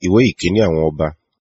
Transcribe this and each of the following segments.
ìwé ìkíní àwọn ọba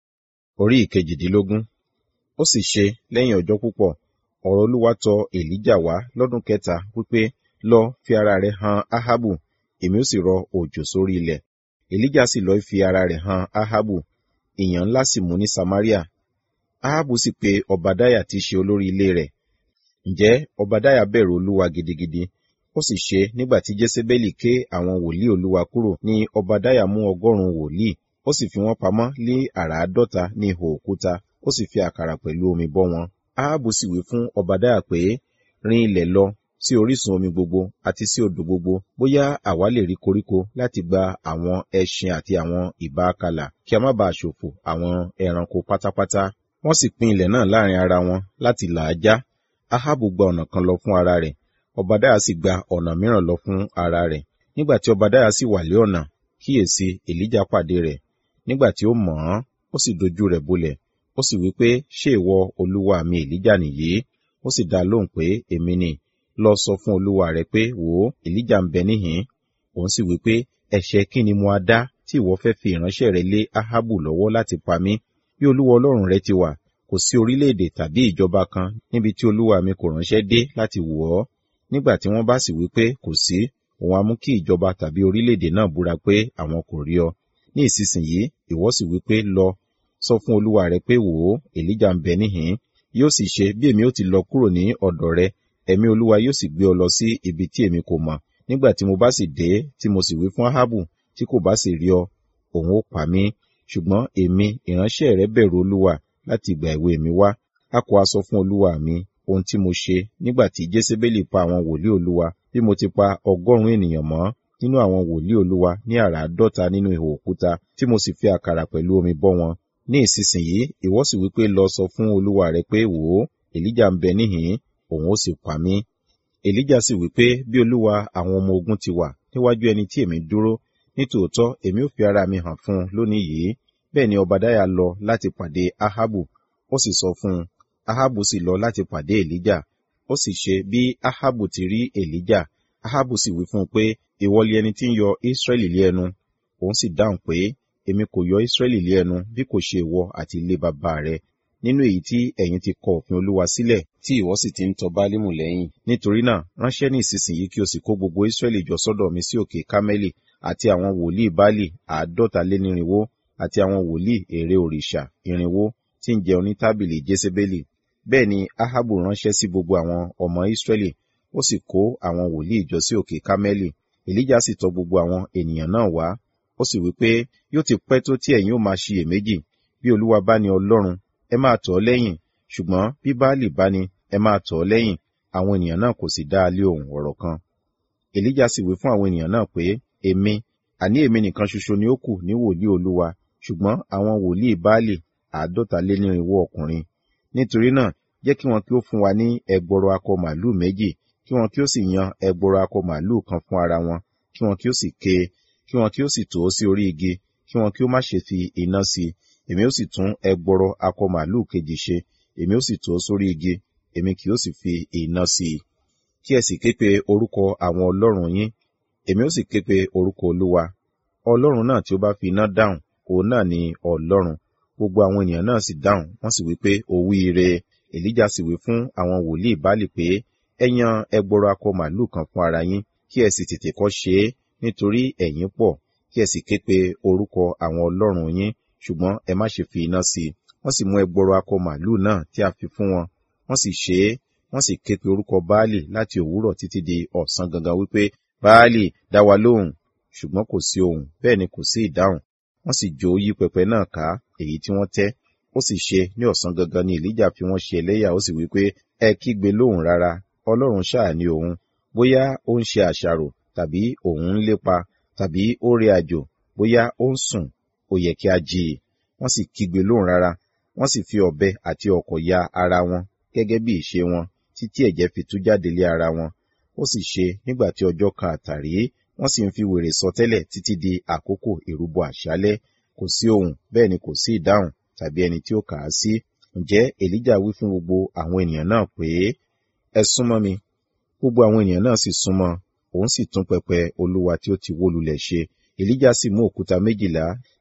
orí ìkejìdínlógún ó sì ṣe lẹ́yìn ọjọ́ púpọ̀ ọ̀rọ̀ olúwa tọ èlíjà wá lọ́dún kẹta wípé lọ fi ara rẹ han ahabu èmi ó sì rọ òjò sórí ilẹ̀ èlíjà sì lọ fi ara rẹ̀ han ahabu ìyàn ńlá sì mú ní samaria ahabu sì pe ọbadáyà tí í ṣe olórí ilé rẹ̀ ǹjẹ́ ọbadáyà bẹ̀rù olúwa gidigidi ó sì ṣe nígbà tí jésébélì ké àwọn wòlíì olúwa kúrò ní ọbadáyà mú ọgọ́rùn-ún wòlíì ó sì fi wọ́n pamọ́ lé àràádọ́ta ní ihò òkúta ó sì fi àkàrà pẹ̀lú omi bọ́ wọn ahabu sì wí fún ọbadáyà pé rin ilẹ̀ lọ sí orísun omi gbogbo àti sí odò gbogbo bóyá àwa lè rí koríko láti gba àwọn ẹṣin àti àwọn ìbáakàlà kí a má baà ṣòfò àwọn ẹranko pátápátá wọ́n sì pín ilẹ̀ náà láàrin ara wọn láti là á já ahabu gba ọ̀nà kan lọ fún ara rẹ̀ ọbadáyà sì gba ọ̀nà mìíràn lọ fún ara rẹ̀ nígbà tí ọbadáyà sì wà lé ọ̀nà kíyèsí èlíjà pàdé rẹ̀ nígbà tí ó mọ̀ ọ́n ó sì dojú rẹ̀ bolẹ̀ ó sì wí pé ṣé ìwọ olúwa mi èlíjà nìyí ó sì dá lóhùn pé èmi ni lọ sọ fún olúwa rẹ pé wò ó èlíjà ń bẹ níhìn òun sì wí pé ẹ̀ṣẹ̀ kí ni mo á dá tí ìwọ fẹ́ fi ìránṣẹ́ rẹ lé ahabu lọ́wọ́ láti pa mí bí olúwa ọlọ́run rẹ ti wà kò sí orílẹ̀-èdè tàbí ìjọba kan níbi tí olúwa mi kò ránṣẹ́ dé láti wò ọ́ nígbà tí wọ́n bá sì wí pé kò sí òun á mú kí ìjọba tàbí orílẹ̀-èdè náà búra pé àwọn kò rí ọ ní ìsinsìnyí ìwọ sì wí pé lọ sọ fún olúwa rẹ pé wò ó èlíjà ń bẹ níhìn yóò sì ṣe bí èmi ó ti lọ kúrò ní ọ̀dọ̀ rẹ ẹ̀mí olúwa yóò sì gbé ọ lọ sí ibi tí èmi kò mọ̀ nígbà tí mo bá sì dé tí mo sì wí fún ahabu tí kò bá sì rí ọ òun ó pa mí ṣùgbọ́n èmi ìránṣẹ́ rẹ bẹ̀rù olúwa láti ìgbà èwe mi wá a kò a sọ fún olúwa mi ohun tí mo ṣe nígbà tí jésébélì pa àwọn wòlíì olúwa bí mo ti pa ọgọ́rùn-ún ènìyàn mọ́ nínú àwọn wòlíì olúwa ní àràádọ́ta nínú ihò òkúta tí mo sì fi àkàrà pẹ̀lú omi bọ́ wọn ní ìsinsìnyí ìwọ sì wípé lọ sọ fún olúwa rẹ pé wò ó èlíjà ń bẹ níhìn òun ó sì pa mí èlíjà sì wípé bí olúwa àwọn ọmọ ogun ti wà níwájú ẹni tí èmi dúró nítòótọ́ èmi ò fi ara mi hàn fún un lónìí yìí bẹ́ẹ̀ ni ọbadáyà lọ láti pàdé ahabu ó sì sọ fún un ahabu sì lọ láti pàdé èlíjà ó sì ṣe bí ahabu ti rí èlíjà ahabu sì wí fún un pé ìwọ li ẹni tí ń yọ israẹli lé ẹnu òun sì dáhùn pé èmi kò yọ israẹli lé ẹnu bí kò ṣe ìwọ àti ilé bàbá rẹ nínú èyí tí ẹ̀yin ti kọ òfin olúwa sílẹ̀ tí ìwọ sì ti ń tọ bálímù lẹ́yìn nítorí náà ránṣẹ́ ní ìsinsìnyí kí o sì kó gbogbo israẹli jọ sọ́dọ̀ mi sí òkè kámẹ́lì àti àwọn wòlíì báálì àádọ́ta lé nírinwó àti àwọn wòlíì ère òrìṣà irinwó tí ń jẹun ní tábìlì jésébélì bẹ́ẹ̀ ni ahabu ránṣẹ́ sí gbogbo àwọn ọmọ israẹli ó sì kó àwọn wòlíì jọ sí òkè kámẹ́lì èlíjà sì tọ gbogbo àwọn ènìyàn náà wá ó sì wí pé yóò ti pẹ́ tó tí ẹ̀yin ó máa ṣiyèméjì bí olúwa bá ní ọlọ́run ẹ máa tọ̀ ọ́ lẹ́yìn ṣùgbọ́n bí báàlì bá ní ẹ máa tọ̀ ọ́ lẹ́yìn àwọn ènìyàn náà kò sì dá a lé ohùn ọ̀rọ̀ kan èlíjà sì wí fún àwọn ènìyàn náà pé èmi àní èmi nìkan ṣoṣo ni ó kù ní wòlíì olúwa ṣùgbọ́n àwọn wòlíì báàlì àádọ́ta lé ní irínwó ọkùnrin nítorí náà jẹ́ kí wọn kí ó fún wa ní ẹgbọrọ akọ màlúù méjì kí wọn kí ó sì yan ẹgbọrọ akọ màlúù kan fún ara wọn kí wọn kí ó sì ké kí wọn kí ó sì tò ó sí orí igi kí wọn kí ó má ṣe fi iná sí i èmi ó sì tún ẹgbọrọ akọ màlúù kejì ṣe èmi ó sì tò ó sórí igi èmi kì ó sì fi iná sí i kí ẹ sì ké pe orúkọ àwọn ọlọ́run yín èmi ó sì ké pe orúkọ olúwa ọlọ́run náà tí ó bá fi iná dáhùn òun náà ni ọlọ́run gbogbo àwọn ènìyàn náà sì dáhùn wọ́n sì wí pé ó wí ire èlíjà sì wí fún àwọn wòlíì báàlì pé ẹ yan ẹgbọrọ akọ màlúù kan fún ara yín kí ẹ sì tètè kọ́ ṣe é nítorí ẹ̀yin pọ̀ kí ẹ sì ké pe orúkọ àwọn ọlọ́run yín ṣùgbọ́n ẹ má ṣe fi iná sí i wọ́n sì mú ẹgbọrọ akọ màlúù náà tí a fi fún wọn wọ́n sì ṣe é wọ́n sì ké pe orúkọ báàlì láti òwúrọ̀ títí di ọ̀sán gangan wípé báàlì dá wa lóhùn ṣùgbọ́n kò sí ohùn bẹ́ẹ̀ ni kò sí ìdáhùn wọ́n sì jó yí pẹpẹ náà ká èyí tí wọ́n tẹ́ ó sì ṣe ní ọ̀sán gangan ni èlíjà fi wọ́n ṣe ẹlẹ́yà ó sì wí pé ẹ kígbe lóhùn rárá ọlọ́run ṣáà ni òun bóyá ó ń ṣe àṣàrò tàbí òun ń lépa tàbí ó rí àjò bóyá ó ń sùn ó yẹ kí a jí i wọ́n sì kígbe lóhùn rárá wọ́n sì fi ọ̀bẹ àti ọ̀kọ̀ ya ara wọn gẹ́gẹ́ bí ìṣe wọn títí ẹ̀jẹ̀ fi tú jáde lé ara wọn ó sì ṣe nígbà tí ọjọ́ kan àtàrí wọ́n sì ń fi wèrè sọtẹ́lẹ̀ títí di àkókò ìrúbọ àṣálẹ́ kò sí ohùn bẹ́ẹ̀ ni kò sí ìdáhùn tàbí ẹni tí ó kà á sí ǹjẹ́ èlíjà wí fún gbogbo àwọn ènìyàn náà pé ẹ súnmọ́ mi gbogbo àwọn ènìyàn náà sì súnmọ́ òun sì tún pẹpẹ olúwa tí ó ti wó lulẹ̀ ṣe èlíjà sì mú òkúta méjìlá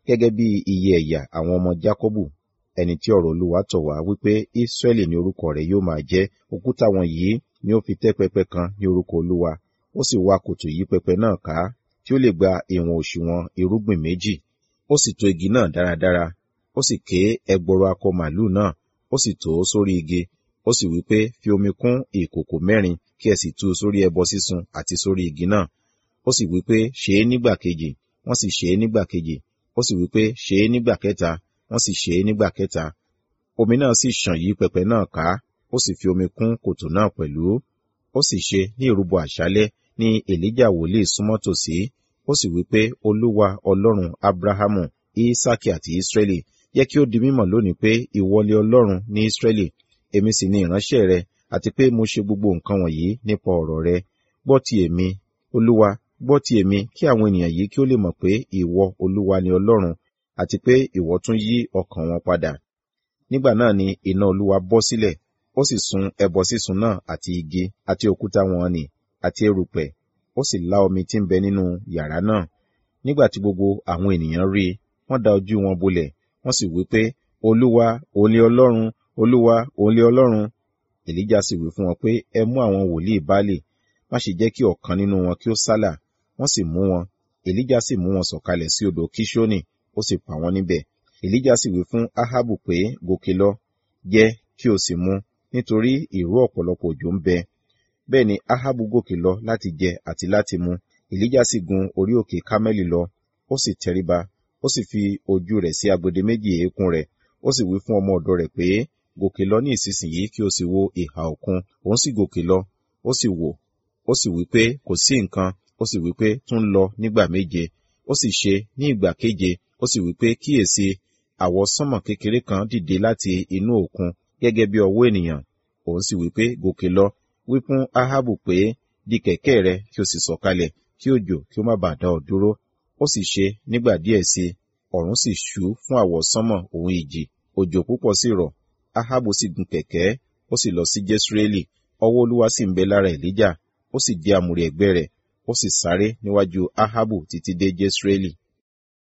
gẹ́gẹ́ bí iye ẹ̀yà àwọn ọmọ Jákọ́bù ẹni tí ọ̀rọ̀ Olúwa tọ̀ wá wípé Ísírẹ́lì ni orúkọ rẹ̀ yóò máa jẹ́ òkúta wọn yìí ni ó fi tẹ́ pẹpẹ kan ní orúkọ Olúwa ó sì wá kòtò yí pẹpẹ náà ká tí ó lè gba ìwọ̀n òṣùwọ̀n irúgbìn méjì ó sì tò igi náà dáradára ó sì ké ẹgbọrọ akọ màlúù náà ó sì tò ó sórí igi ó sì wí pé fi omi kún ìkòkò mẹ́rin kí ẹ sì tú u sórí ẹbọ sísun àti sórí igi náà ó sì wí pé ṣe é nígbà kejì wọ́n sì ṣe é nígbà kejì ó sì wí pé ṣe é nígbà kẹta wọ́n sì ṣe é nígbà kẹta omi náà sì ṣàn yí pẹpẹ náà ká ó sì fi omi kún kòtò náà pẹ̀lú ó sì ṣe ní ìrúbọ àṣálẹ́ ní èlíjà wòlíì súnmọ́ tòsí ó sì wí pé olúwa ọlọ́run abrahamu isaki àti israẹli jẹ́ kí ó di mímọ̀ lónìí pé ìwọlé ọlọ́run ní israẹli èmi sì ni ìránṣẹ́ rẹ àti pé mo ṣe gbogbo nǹkan wọ̀nyí nípa ọ̀rọ̀ rẹ gbọ́ ti èmi olúwa gbọ́ ti èmi kí àwọn ènìyàn yìí kí ó lè mọ̀ pé ìwọ olúwa ni ọlọ́run àti pé ìwọ tún yí ọkàn wọn padà nígbà náà ni iná olúwa bọ́ sílẹ̀ ó sì sun ẹbọ sísun náà àti igi àti òkúta wọn nì àti erùpẹ̀ ó sì lá omi tí ń bẹ nínú yàrá náà nígbà tí gbogbo àwọn ènìyàn rí i wọ́n da ojú wọn bolẹ̀ wọ́n sì wí pé olúwa òun lé ọlọ́run olúwa òun lé ọlọ́run èlíjà sì wí fún wọn pé ẹ mú àwọn wòlíì báálì má ṣe jẹ́ kí ọ̀kan nínú wọn kí ó sálà wọ́n sì mú wọn èlíjà sì mú wọn sọ̀kalẹ̀ sí odò kíṣónì ó sì pa wọ́n níbẹ̀ èlíjà sì wí fún ahabu pé gòkè lọ jẹ kí o sì mu nítorí ìró ọ̀pọ̀lọpọ̀ òjò ń bẹ bẹ́ẹ̀ ni ahabu gòkè lọ láti jẹ àti láti mu èlíjà sì gun orí òkè kámẹ́lì lọ ó sì tẹríba ó sì fi ojú rẹ̀ sí agbede méjì eékún rẹ̀ ó sì wí fún ọmọ ọ̀dọ̀ rẹ̀ pé gòkè lọ ní ìsinsìnyí kí o sì wo ìhà òkun òun sì gòkè lọ ó sì wò ó sì wí pé kò sí nǹkan ó sì wí pé tún lọ nígbà méje ó sì ṣe ní ìgbà keje ó sì wí pé kíyèsí àwọ̀ sánmọ̀ kékeré kan dìde láti inú òkun gẹ́gẹ́ bí ọwọ́ ènìyàn òun sì wí pé gòkè lọ wí fún ahabu pé di kẹ̀kẹ́ rẹ kí o sì sọ̀kalẹ̀ kí òjò kí ó má bàa dá ọ dúró ó sì ṣe nígbà díẹ̀ sí i ọ̀run sì ṣú fún àwọ̀ sánmọ̀ òun ìjì òjò púpọ̀ sì rọ̀ ahabu sì gun kẹ̀kẹ́ ó sì lọ sí jesreeli ọwọ́ olúwa sì ń bẹ lára èlíjà ó sì di àmùrè ẹ̀gbẹ́ rẹ̀ ó sì sáré níwájú ahabu títí dé jesreeli